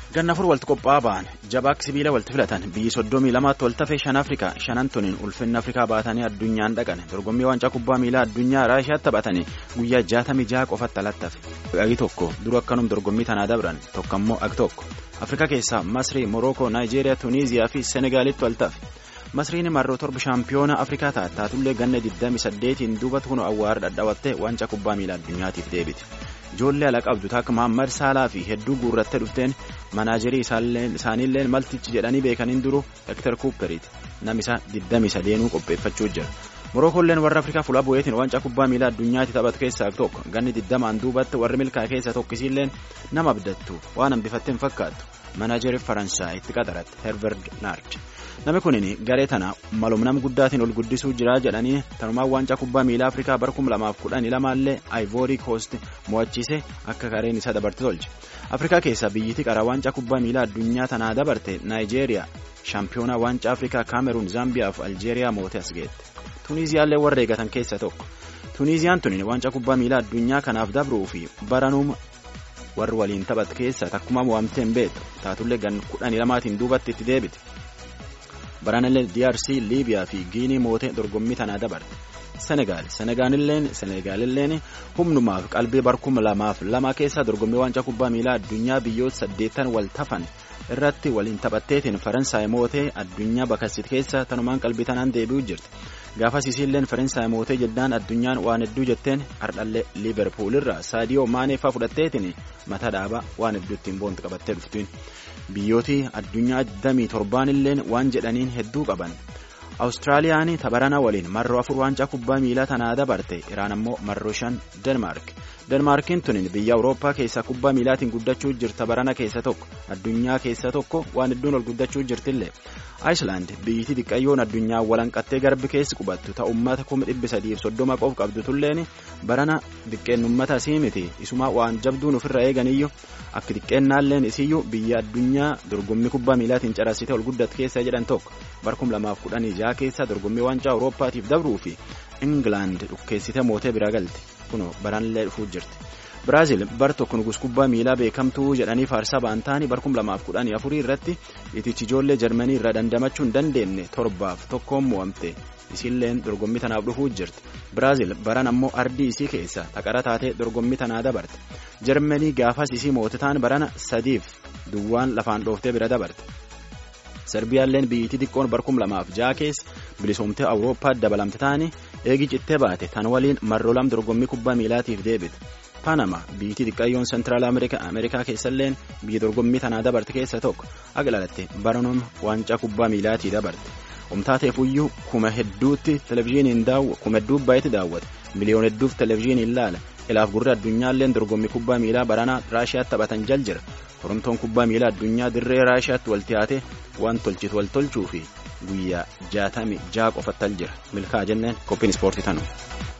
ganna afur walitti qophaa'aa ba'an jabaa sibiila walitti filatan biyyi soddomii lamaatti wal tafee shan afrikaa shanan tuniin ulfinna afrikaa baatanii addunyaan dhaqan dorgommii waancaa kubbaa miilaa addunyaa raashiyaatti taphatanii guyyaa jaatamii jaha qofatti alattafe agi tokko dura akkanum dorgommii tanaa dabran tokko ammoo agi tokko afrikaa keessaa masrii morookoo naayijeeriyaa tuniiziyaa fi senegaalitti wal tafe masriin marroo torba shaampiyoona afrikaa ta'a taatullee ganna 28tiin duubatti kun awwaara dhadhaabattee waancaa kubbaa miilaa addunyaatiif deebite. ijoollee ala qabdu takka Mahammad Saalaa fi hedduu guurrattee dhufteen manaajerii isaaniilleen maltichi jedhanii beekaniin duru Hektar Kuuperiiti namni isaa 23 qopheeffachuu jira. Morookoolleen warra Afrikaa fuula bu'eetiin waancaa kubbaa miilaa addunyaatti taphatu keessaa tokko ganni 20 duubatti warri milkaa keessa tokkisiilleen nama abdattu waan hambifattee hin fakkaattu manaajerii Faransaay itti qaxaratte Herbert Naard. Namni kunin garee tana malum nama guddaatiin ol guddisuu jira jedhanii tanumaan waancaa kubbaa miilaa Afrikaa bara 2012 illee Ivory Coast mo'achiise akka gareen isa dabarte tolche. Afrikaa keessaa biyyittii qara waancaa kubbaa miilaa addunyaa tanaa dabarte Naayijeeriyaa shaampiyoonaa waancaa Afrikaa Kaameruun Zaambiyaa fi Aljeeriyaa mootee as geette. Tuniiziyaallee warra eegatan keessaa tokko. Tuniiziyaan tunin waancaa kubbaa miilaa addunyaa kanaaf dabruu fi baranuuma warri waliin taphatu keessaa takkuma mo'amtee hin beektu taatullee gan kudhanii lamaatiin duubatti itti deebite. Baranallee DRC Liibiyaa fi Giinii mootee dorgommii tanaa dabarte. Senegaal Senegaalilleen humnumaaf qalbii barkuma lamaaf lama keessaa dorgommii waancaa kubbaa miilaa addunyaa biyyoota saddeettan wal tafan irratti waliin taphatteetiin Faransaay mootee addunyaa bakassit keessa tanumaan qalbii tanaan deebi'uu jirti. Gaafas isiilleen Faransaay mootee jennaan addunyaan waan hedduu jetteen hardhallee Liiverpuul irraa Saadiyoo Maaneefaa fudhatteetiin mata dhaabaa waan hedduu ittiin boonti qabattee dhuftiin. Biyyooti addunyaa 27 illeen waan jedhaniin hedduu qaban. Awustiraaliyaan tabarana waliin marroo afur waancaa kubbaa miilaa tanaa dabarte Iraan ammoo marroo shan Denmaark. Denmaarkiin tunin biyya Awurooppaa keessaa kubbaa miilaatiin guddachuu jirta barana keessa tokko addunyaa keessa tokko waan hedduun ol guddachuu jirtillee. Ayislaand biyyittii xiqqayyoon addunyaa walanqattee garbi keessi qubattu ta ummata kuma dhibbi sadiif soddoma qof qabdu tulleen barana xiqqeennummata isii miti isuma waan jabduun ofirra eeganiyyu akka xiqqeennaalleen isiyyuu biyya addunyaa dorgommii kubbaa miilaatiin carassite ol guddatu keessa jedhan tokko barkum lamaaf kudhanii jaha keessa dorgommii waancaa awurooppaatiif dabruu fi ingilaand dhukkeessite mootee bira galte kunoo baranillee dhufuu jirti. Biraazil bar tokko nugus kubbaa miilaa beekamtuu jedhanii faarsaa ba'an ta'anii barkum lamaaf kudhanii afurii irratti itichi ijoollee jarmanii irraa dandamachuu hin dandeenye torbaaf tokkoon mo'amte isiilleen dorgommii tanaaf dhufuu jirti. Biraazil baran ammoo ardii isii keessa taqara taatee dorgommii tanaa dabarte. Jarmanii gaafas isii moototaan barana sadiif duwwaan lafaan dhooftee bira dabarte. Serbiyaalleen biyyittii xiqqoon barkum lamaaf jaha keessa bilisoomtee Awurooppaatti dabalamte ta'anii eegi cittee baate tan waliin marroo lam dorgommii kubbaa miilaatiif deebite. Panama biyyittii xiqqayyoon Sentiraal Ameerikaa keessalleen biyya dorgommii tanaa dabarte keessa tokko agilalatte baranuma waancaa kubbaa miilaatii dabarte. Omtaateefuyyuu kuma hedduutti televizyiiniin kuma hedduu baay'eetti daawwata. Miliyoona hedduuf televizyiiniin ilaala. Ilaaf gurra addunyaalleen dorgommii kubbaa miilaa baranaa Raashiyaatti taphatan jal jira. Korontoon kubbaa miilaa addunyaa dirree Raashiyaatti wal tiyaate waan tolchitu wal tolchuu fi guyyaa jaatami jaha qofatti al jira. Milkaa jenneen qophiin ispoortii tanu.